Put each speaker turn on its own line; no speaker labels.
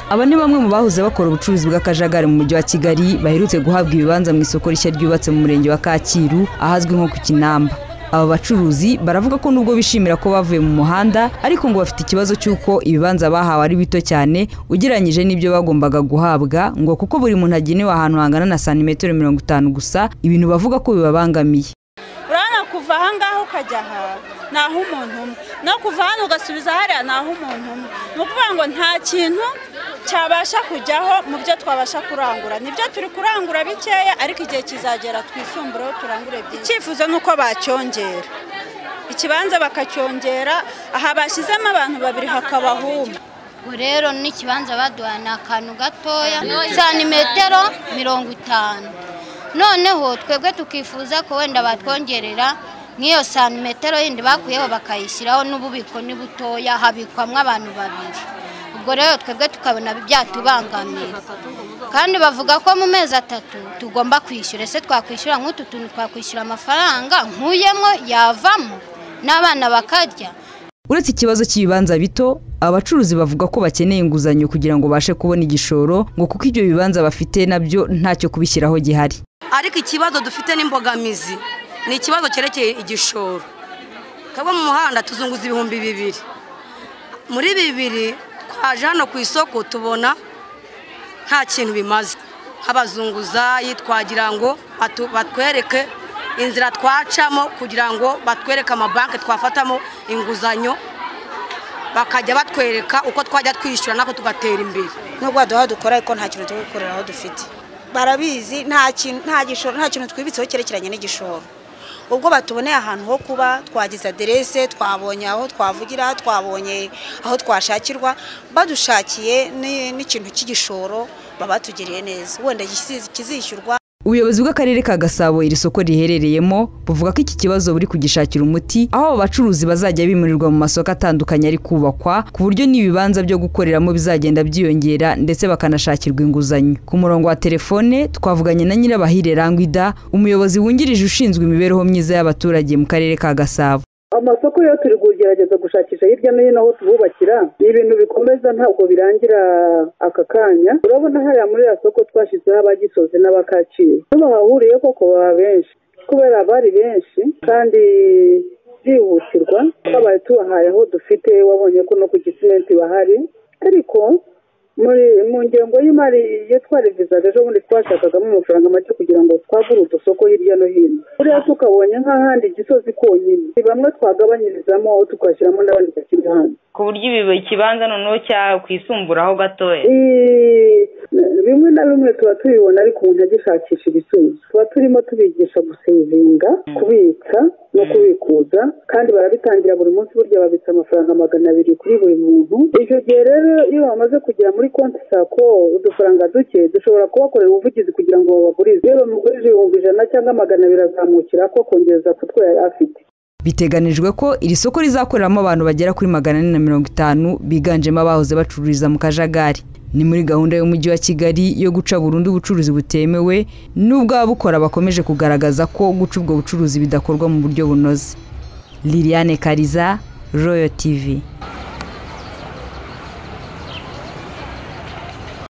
aba ni bamwe mu bahoze bakora ubucuruzi bw'akajagari mu mujyi wa kigali baherutse guhabwa ibibanza mu isoko rishya ryubatse mu murenge wa kacyiru ahazwi nko ku kinamba aba bacuruzi baravuga ko nubwo bishimira ko bavuye mu muhanda ariko ngo bafite ikibazo cy'uko ibibanza bahawe ari bito cyane ugereranyije n'ibyo bagombaga guhabwa ngo kuko buri muntu agenewe ahantu hangana na santimetero mirongo itanu gusa ibintu bavuga ko bibabangamiye
urabona kuva aha ngaha ukajya aha ni aho umuntu umwe no kuva hano ugasubiza hariya ni aho umuntu umwe ni ukuvuga ngo nta kintu cyabasha kujyaho mu byo twabasha kurangura nibyo turi kurangura bikeya ariko igihe kizagera twisumbureho turangure byinshi icyifuzo ni uko bacyongera ikibanza bakacyongera aha bashyizemo abantu babiri hakabahuma
ubu rero n'ikibanza baduhaye ni akantu gatoya santimetero mirongo itanu noneho twebwe tukifuza ko wenda batwongerera nk'iyo santimetero yindi bakuyeho bakayishyiraho n'ububiko ni butoya habikwamo abantu babiri ubwo rero twebwe tukabona byatubangamira kandi bavuga ko mu mezi atatu tugomba kwishyura ese twakwishyura nk'utu tuntu twakwishyura amafaranga nkuyemo yavamo n'abana bakarya
uretse ikibazo cy'ibibanza bito abacuruzi bavuga ko bakeneye inguzanyo kugira ngo babashe kubona igishoro ngo kuko ibyo bibanza bafite nabyo ntacyo kubishyiraho gihari
ariko ikibazo dufite n'imbogamizi ni ikibazo cyerekeye igishoro twebwe mu muhanda tuzunguza ibihumbi bibiri muri bibiri twaje hano ku isoko tubona nta kintu bimaze nk'abazunguzayi twagira ngo batwereke inzira twacamo kugira ngo batwereke amabanki twafatamo inguzanyo bakajya batwereka uko twajya twishyura natwe tugatera imbere
nubwo baduha dukora ariko nta kintu turi gukorera aho dufite barabizi nta kintu twibitseho cyerekeranye n'igishoro ubwo batuboneye ahantu ho kuba twagize aderese twabonye aho twavugira twabonye aho twashakirwa badushakiye n'ikintu cy'igishoro baba batugiriye neza wenda kizishyurwa
ubuyobozi bw'akarere ka gasabo iri soko riherereyemo buvuga ko iki kibazo buri kugishakira umuti aho abo bacuruzi bazajya bimurirwa mu masoko atandukanye ari kubakwa ku buryo n'ibibanza byo gukoreramo bizagenda byiyongera ndetse bakanashakirwa inguzanyo ku murongo wa telefone twavuganye na nyirabahire rangwida umuyobozi wungirije ushinzwe imibereho myiza y'abaturage mu karere ka gasabo
amasoko yo turi kugerageza gushakisha hirya no hino aho tububakira ni ibintu bikomeza ntabwo birangira aka kanya urabona hariya muri iriya soko twashyizeho abagisoze n'abakaciye bahahuriye koko baba benshi kubera bari benshi kandi byihutirwa twabaye tubahaye aho dufite wabonye ko no ku gisimenti bahari ariko mu ngengo y'imari iyo twarivizaga ejo bundi twashakagamo amafaranga make kugira ngo twagure udusoko hirya no hino buriya tukabonye nk'ahandi gisozi konyine ni bamwe twagabanyirizamo tugashyiramo n'abandi bakiri hanze
ku buryo ibi ikibanza noneho cyakwisumbureho gatoya
bimwe na bimwe tuba tubibona ariko umuntu agishakisha ibisubizo tuba turimo tubigisha gusevinga kubitsa no kubikuza kandi barabitangira buri munsi burya babitsa amafaranga magana abiri kuri buri muntu icyo gihe rero iyo bamaze kugera muri konti sako udufaranga duke dushobora kubakorera ubuvugizi kugira ngo babagurize iyo bamugurije ibihumbi ijana cyangwa magana abiri azamukira ko kongereza kutwo yari afite
biteganijwe ko iri soko rizakoreramo abantu bagera kuri magana ane na mirongo itanu biganjemo abahoze bacururiza mu kajagari ni muri gahunda y'umujyi wa kigali yo guca burundu ubucuruzi butemewe n'ubwo ababukora bakomeje kugaragaza ko guca ubwo bucuruzi bidakorwa mu buryo bunoze liliane kariza royo tivi